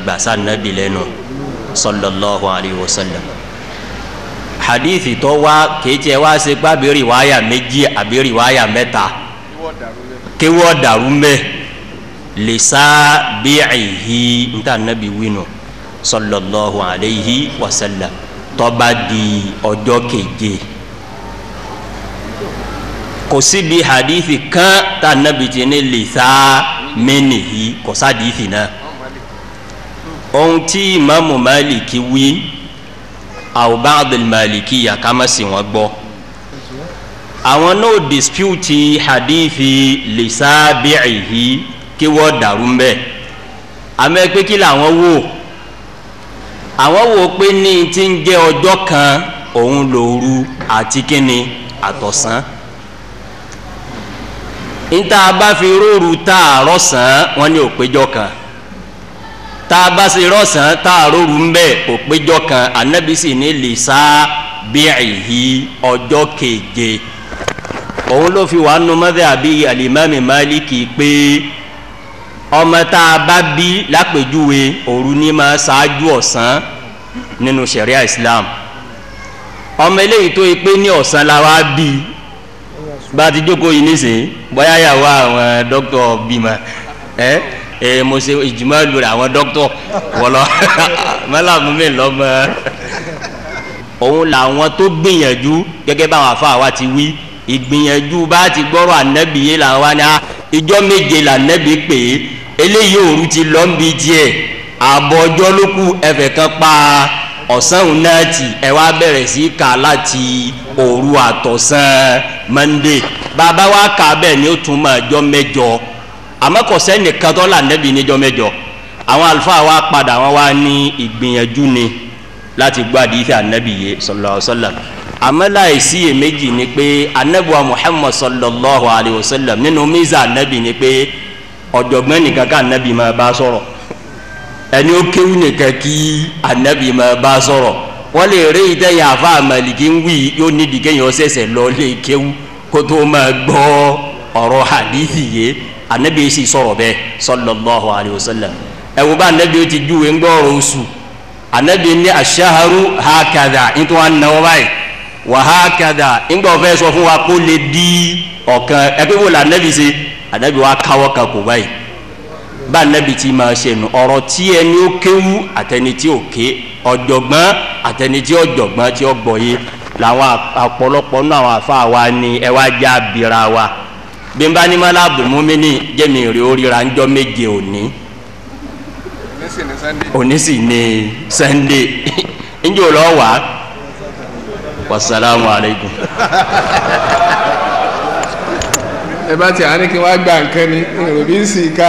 gbàsá nàbì lẹ́nu sallallahu alayhi wa sallam hadithi tó wá kéétì ẹ wá ṣe pé abiri wáyà méjì abiri wáyà mẹ́ta kéwọ́ dàrú mbẹ́ lisa bíihi nta nàbì wínú sallallahu alayhi wa sallam tó bá di ọjọ́ keje kò síbi hadithi kan tá nàbì tí ní lisa mẹ́nìhì kò sádìífì náà ohun tí imaamu maliki wí aw ba'd al-maliki ya kama si wọn gbọ́ àwọn náà dispute hadithi lisabi'ihi kí wọ́n dàrú mbẹ́ àmọ́ pé kí làwọn wò àwọn wò pé ní ti ń jẹ́ ọjọ́ kan òun lòru àti kíni àtọ̀sán níta bá fi róòrù tá a rọ̀sán wọn ní òpéjọ kan tá a bá ṣe rọ̀sán tá a róòrù ń bẹ̀ òpéjọ kan anabi sì ní lisa bíihi ọjọ́ keje òun ló fi wàá nu mọ́tẹ́ àbí alimami maliki pé ọmọ tá a bá bí lápèjúwe òru ní máa ṣáájú ọ̀sán nínú sharia islam ọmọ eléyìí tó yẹ pé ní ọ̀sán la wá bí bá a ti jókòó yìí nísìnyí bóyá yàwó àwọn dókítà bímọ ẹ ẹ mo ṣe ìjùmọ̀ lórí àwọn dókítà wọlọ mọ́làmú mi lọ́mọ òun làwọn tó gbìyànjú gẹ́gẹ́ báwọn afa wa ti wí ìgbìyànjú bá ti gbọ́rọ̀ ànábì yé làwọn wa ní ìjọ méje lànábì pé eléyìí òru ti lọ́ ń bi tiẹ̀ àbọ̀ ọjọ́ ló kù ẹ̀fẹ̀ kan pa ọ̀sán òun náà tì ẹ wá bẹ̀rẹ̀ sí kà láti òru àtọ̀sán mọ́ndé bàbá wa kà bẹ́ẹ̀ ni ó tún máa jọ mẹ́jọ àmọ́ kò sẹ́nìkan tó lànàbì níjọ mẹ́jọ àwọn àlùfáà wa padà wọn wá ní ìgbìyànjú ni láti gbọ́ àdìsí ànábì yé sallallahu alaihi wasallam àmọ́ láìsí èméjì ni pé ànábì wa muhammad sallallahu alaihi wasallam nínú mísà ànábì ni pé ọ̀jọ̀gbọ́n nìkan ká ànábì máa bá sọ̀rọ̀ ẹni ó kéwù nìkan kí anabi máa bá sọ̀rọ̀ wọ́n lè rí ìtẹ̀yìn àfa àmàlìkí ń wí yóò nídìí kéèyàn ṣẹ̀ṣẹ̀ lọ lè kéwù kó tó máa gbọ́ ọ̀rọ̀ hadithi yé anabi sì sọ̀rọ̀ bẹ́ẹ̀ sallallahu alayhi wa sallam ẹ̀wù bá anabi ó ti júwe ń gbọ́ ọ̀rọ̀ oṣù anabi ní aṣaharu hakada nítorí wọn náwó báyìí wà hakada ńgbà ọ̀fẹ́ sọ fún wa kó lè di ọ̀kan ẹgbẹ́ wo la anabi ṣe anabi wa káwọ́ kan kò báyìí bá anabi ti máa ṣe nu ọ̀rọ̀ tí ẹni ó kéwú àtẹni tí ó ké ọ̀jọ̀gbọ́n àtẹni tí ọ̀jọ̀gbọ́n tí ó gbọ́ yé làwọn àpọ̀lọpọ̀ náà àwọn afa wa ni ẹ wá já bira wa bí n bá ní mọ́lá abdulmumini jẹ́mi rí oríra ńjọ́ méje òní òní sì ní sunday ńjọ́ lọ́ wá wasalaamu aleykum. ẹ bá ti àní kí wọ́n á gba nǹkan ni èrò bí ń sì ká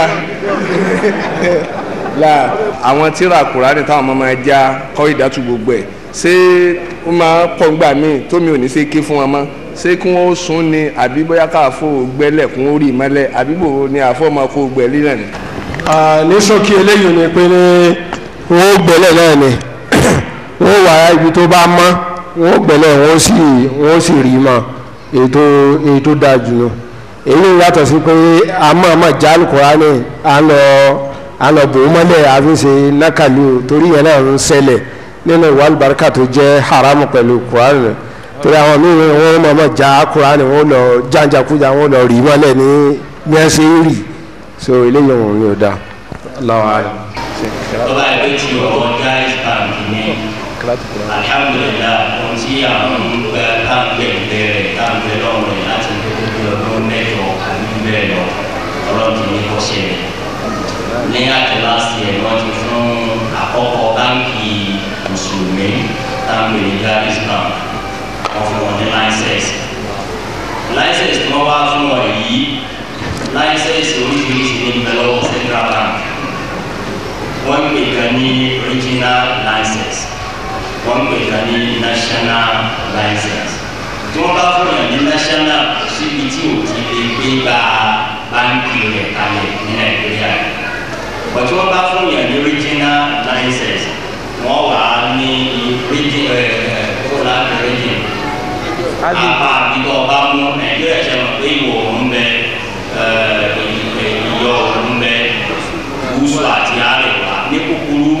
la àwọn tíra kùránì táwọn ọmọ máa já kọ́ ìdátù gbogbo ẹ̀ ṣé ó máa pọ̀ ńgbà míì tómi ò ní ṣe ké fún wọn mọ́ ṣé kí wọ́n sún ni àbí bóyá káàfó gbẹ́lẹ̀ kún ó rí mọ́lẹ̀ àbí bò ni àfọ́ máa kó gbẹ́ lílẹ̀ ni. ní ṣókí eléyìí ni pé ní wọ́n gbẹ́lẹ̀ náà ni wọ́n wà ibi tó bá mọ́ wọ́n gbẹ́lẹ̀ wọ́n sì wọ́n sì rí mọ́ ètò ètò dáa jù lọ èyí yàtọ̀ sí pé àmọ́ àmọ́ já alukurani à ń lọ à ń lọ bò ó mọ́lẹ̀ àfi ṣe nákàlí o torí yẹn náà ń ṣẹlẹ̀ nínú ìwà àlùbáríkà tó jẹ́ haramu pẹ̀lú kurani rẹ̀ torí àwọn míì wọ́n mọ̀ mọ̀ já kurani wọ́n lọ jàǹjàkújà wọ́n lọ rí mọ́lẹ̀ ní ní ẹ ṣe ń rì so eléyìí wọn yóò dá Allahu a'lam. tọ́ba ẹgbẹ́ tí ọ̀rọ̀ jaiz bank ní alhamdulilayi ohun tí àwọn gbẹ káńpẹ̀ bẹ̀rẹ̀ káńpẹ̀ lọ́wọ́ rẹ̀ láti gbogbo bí ọdún mẹ́jọ àbí bẹ́ẹ̀ lọ ọlọ́run ti ní kó ṣẹlẹ̀ ní àti láti ẹ̀ wọ́n ti fún àkọ́kọ́ báńkì mùsùlùmí táwọn ènìyàn jaiz bank wọ́n fún wọn ní láìsẹ̀sì láìsẹ̀sì tí wọ́n wá fún wọn yìí láìsẹ̀sì oríṣiríṣi ní ìbẹ̀lọ́wọ́ central bank wọ́n pè kan ní regional license wọ́n pè kan ní national license tí wọ́n bá fún yàn ní national síbi tí o ti lè gbé gba báńkì rẹ̀ kalẹ̀ ní nàìjíríà wọ́n tí wọ́n bá fún yàn ní regional license wọ́n wà á ní region ẹ̀ ẹ̀ kóla region apá àbíkọ́ ọba mú nàìjíríà ṣe mọ̀ pé ìwọ̀ òun bẹ ẹ̀ ìyọ̀ òun bẹ gúúsù àti àríwá ní kúkúrú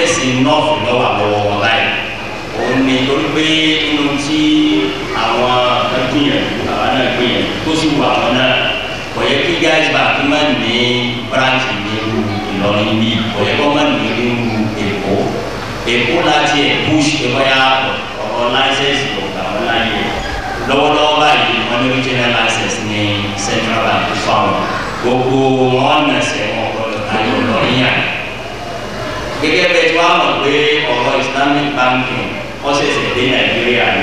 láìsẹ̀sì nọ́ọ̀fù lọ́wọ́ àlọ́wọ́ wọn báyìí òun ni torí pé inú tí àwọn gbìyànjú àwọn náà gbìyànjú tó sì wù àwọn náà kò yẹ kí gáàsì bàbí má ní bíráǹkì ní irú Ìlọrin bí kò yẹ kó má ní irú Èkó Èkó láti ẹ̀ push ìbáyà ọ̀rọ̀ láìsẹ̀sì ọ̀gá wọn láyé lọ́wọ́lọ́wọ́ báyìí wọ́n ní regional license ní central bank fáwọn gbogbo wọn nàṣẹ wọn gbọ́dọ̀ tayọ lọrin yà gẹ́gẹ́ bẹ́ẹ̀ tí wọ́n mọ̀ pé ọ̀rọ̀ islamic banking wọ́n ṣẹ̀ṣẹ̀ dé nàìjíríà ni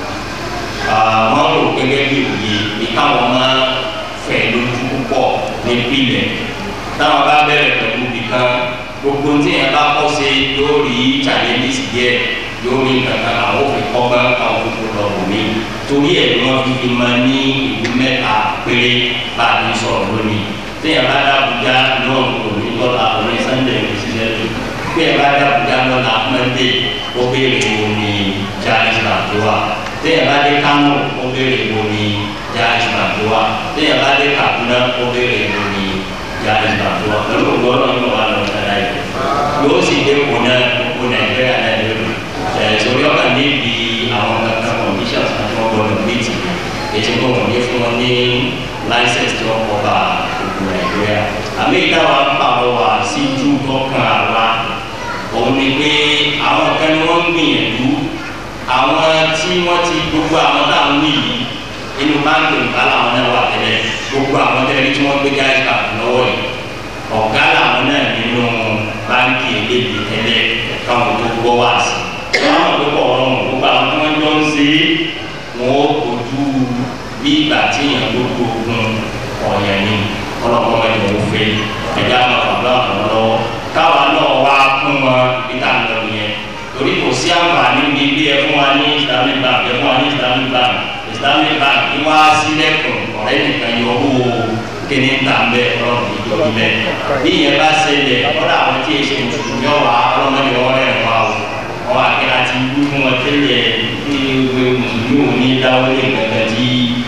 wọ́n rò gẹ́gẹ́ bí òye ní káwọn máa fẹ̀ lójú púpọ̀ ní pílẹ̀ táwọn bá bẹ̀rẹ̀ pẹ̀lú nìkan gbogbo tí yẹn bá kọ́ sí yóò rí challenges díẹ̀ yóò rí kankan àwọn òfin kọ́gbá káwọn gbogbo lọ wò mí torí ẹ̀ ni wọ́n fi fi máa ní ìlú mẹ́ta péré bá a ní sọ̀rọ̀ lónìí téèyàn bá dá Abuja náà kò ní lọ́la òní Sunday ní sísẹ́ tó téèyàn bá dá Abuja lọ́la Monday ó béèrè wo ni Jaiz Bank wà téèyàn bá dé Kano ó béèrè wo ni Jaiz Bank wà téèyàn bá dé Kaduna ó béèrè wo ni Jaiz Bank wà pẹ̀lú ògbọ́n náà yóò wá lọ́wọ́ dáadáa yìí yóò sì dé kó náà kó Nàìjíríà náà lórí ẹ̀ sórí ọ̀kan níbi àwọn kankan conditions àti wọn gbọdọ̀ méjì ètò tó wọn ní fún wọn ní license tí wọn kọ bá gbogbo nàìjíríà àmì ìdáwà ń pàrọ̀ wá sí ju tọkàn àwa òun ni pé àwọn kan ni wọn ń gbìyànjú àwọn tí wọn ti gbogbo àwọn tá à ń wí yìí inú báńkì nǹkan làwọn náà wà tẹ́lẹ̀ gbogbo àwọn tẹ́lẹ̀ tí wọn gbé gáàsì kàkú lọ́wọ́ yìí ọ̀gá làwọn náà nínú báńkì eléyìí tẹ́lẹ̀ káwọn tó gbọ́ wá sí i wọn àwọn àgbẹ̀kọ̀ ọ̀rọ̀ gbogbo àwọn tí wọ́n jọ ń ṣe é wọn ó kojú bí ìgbà tí èèyàn ló gbógun ọ̀yàn ni ọlọ́pàá wọn ni wọ́n fẹ́ ẹ̀já máa bàbá àwọn lọ́wọ́ káwa náà wá fún wọn ìta lọ yẹn torí kò sí àǹfààní ní bí ẹ fún wa ní islamic bank ẹ fún wa ní islamic bank islamic bank ní wá sílẹ̀kùn ọ̀rẹ́ nìkan yọ owó kíní ta ń bẹ ọlọ́run ìjọ ilẹ̀ bí ìyẹn bá ṣẹlẹ̀ ọ̀rọ̀ àwọn tí èsì mùsùlùmí ọ̀wà ọlọ́mọdé wọn rẹ̀ wá o wọn àti àti wí fún wọn tẹ́lẹ̀ ní ìwé mùsùlùmí ò ní dáwọ́ lé gẹ́gẹ́ tí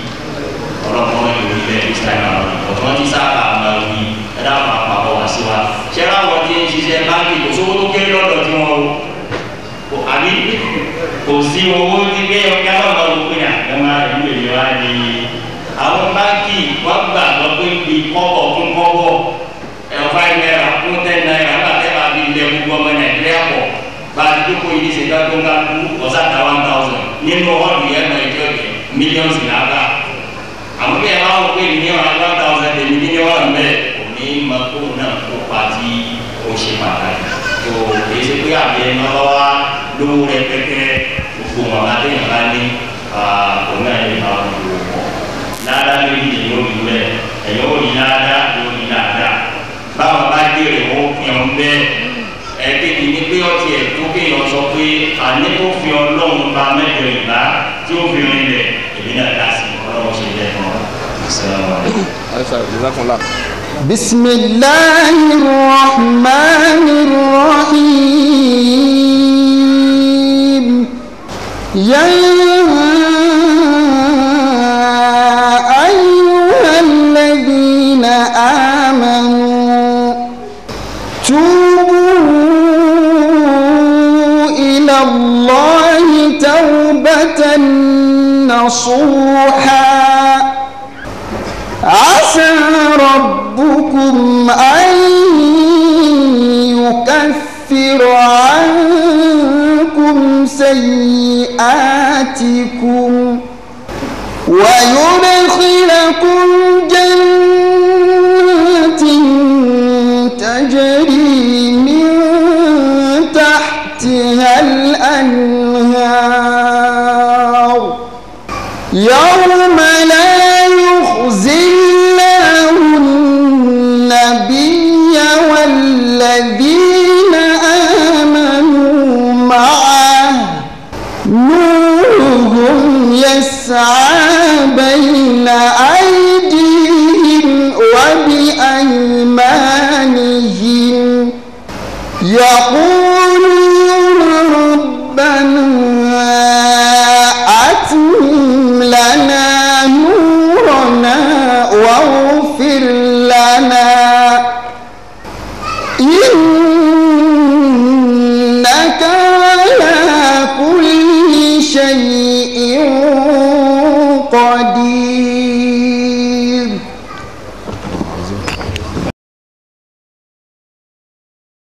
ọlọ́pàá wọn yóò rí bẹ́ẹ̀ this time around ọ̀tún wọn ti sábà máa wí ẹ̀dá àwọn àpapọ̀ wá sí wa ṣẹ́ra wọn ti ń ṣiṣẹ́ báńkì kò sówó tó kéré lọ́dọ̀ tí wọ́n o àbí kò sí owó tí gbé ọkẹ́ àwọn ọmọ òkú ní àgbẹ̀mọ́ ìlú èyí wá ní àwọn báńkì wọ́n gbà lọ pé bí kọ́bọ̀ fún kọ́bọ̀ ẹ̀ five naira fún ten naira nígbà tẹ́ bá bí ilẹ̀ gbogbo ọmọ nàìjíríà pọ̀ bá a ti dúkò yìí ṣe ká tó ń ká kú ọ̀sàtà one thousand nínú ọ̀dù yẹn náà ẹjọ́ jẹ mílíọ̀nù làbà àwọn bí ẹ bá wọ pé ní one thousand èmi ní wọ́n bẹ́ẹ̀ kò ní ma kó náà kó pa tí ó ṣe pàtàkì tó èyí ṣe pé àbí ẹ máa bá wá lówó rẹpẹtẹ gbogbo wọn bá téèyàn bá ní òun náà lè bá wọn lò pọ̀ ládàá méjì lè yóò rí bẹ́ẹ̀ ẹ̀yọ́ ò ní ládàá yóò ní ládàá báwọn bá dèrè wọn fi hàn bẹ́ẹ̀ ẹ̀ẹ́dẹ́gbẹ̀ ní pé ọtí ẹ̀ tó kéèyàn sọ pé àní tó fi ọlọ́run ba mẹ́jọ ìgbà tí ó fi rin lẹ̀ èmi náà dá sí ọlọ́run ṣe lẹ́ fún ọ. alisa jazakumullah. بسم الله الرحمن الرحيم يا أيها الذين آمنوا توبوا إلى الله توبة نصوحا عسى ربكم أن يكفر عنكم سيئاتكم ويدخلكم جنات تجري من تحتها الأنهار يوم لا يخزي الله النبي والذين آمنوا معه نورهم يسعى بين أيديهم وبأيمانهم يقولون ربنا أتمم لنا نورنا واغفر لنا sí.